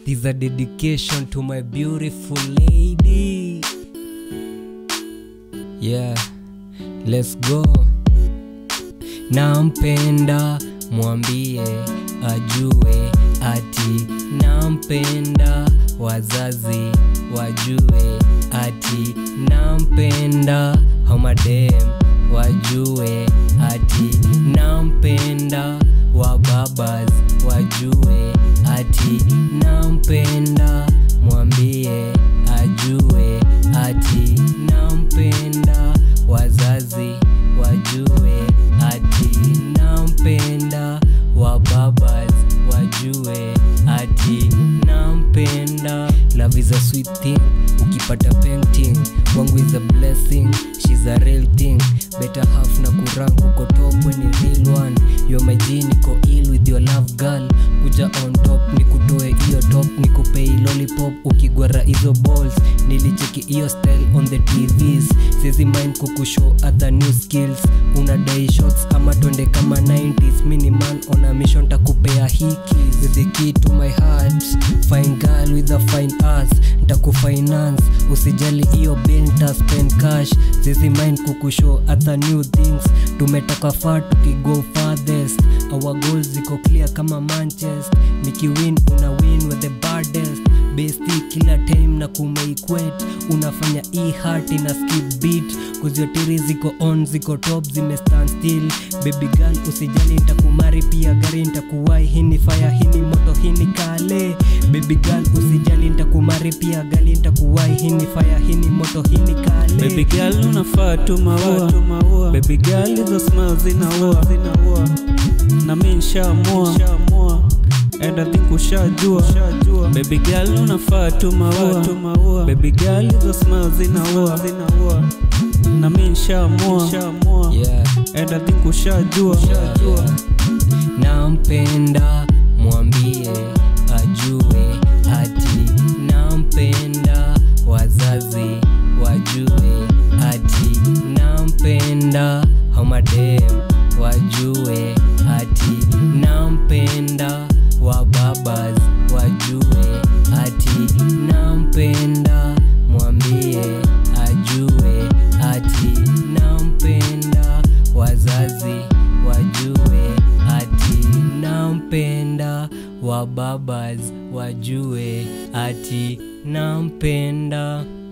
This is a dedication to my beautiful lady. Yeah, let's go. Nampenda, mwambie ajue ati nampenda, wazazi wajue ati nampenda, homadem wajue ati nampenda, wababas wajue ati nampenda, mwambie ajue ati nampenda, wazazi wajue ati nampenda, wababas wajue ati nampenda. Love is a sweet thing, ukipata painting wangu is a blessing, she's a real thing. Better half na kurang uko top when ni real one. You're my G, niko ill with your love girl. Kuja on top nikutoe hiyo top nikupei lollipop ukigwara hizo balls. Nilicheki hiyo style on the TVs, sizi mind kukushow other new skills. Unadai shots ama twende kama 90s. Mini man on a mission takupea hiki with the key to my heart. Fine girl with a fine ass, ntakufinance usijali hiyo bill nta spend cash. Sizi mind kukushow other new things. Tumetoka far tukigo farthest. Our goals ziko clear kama Manchester. Nikiwin una win with the baddest besti kila time na kumeiquet unafanya e heart ina skip beat kuziotiri ziko on ziko top zime stand still baby girl usijali ntakumari pia gari ntakuwai hini fire hini moto hini kale baby girl usijali ntakumari pia gali ntakuwai hini fire hini moto hini kale Baby girl unafaa tu maua Baby girl hizo smile zinaua Na mi nshaamua And I think ushajua Baby girl unafaa tu maua Baby girl hizo smile zinaua Na mi nshaamua yeah. And I think ushajua nampenda mwambie ajue ati nampenda wazazi wajue ati nampenda homadem wajue ati nampenda wababas wajue ati nampenda mwambie ajue ati nampenda wazazi wajue ati nampenda wababas wajue ati nampenda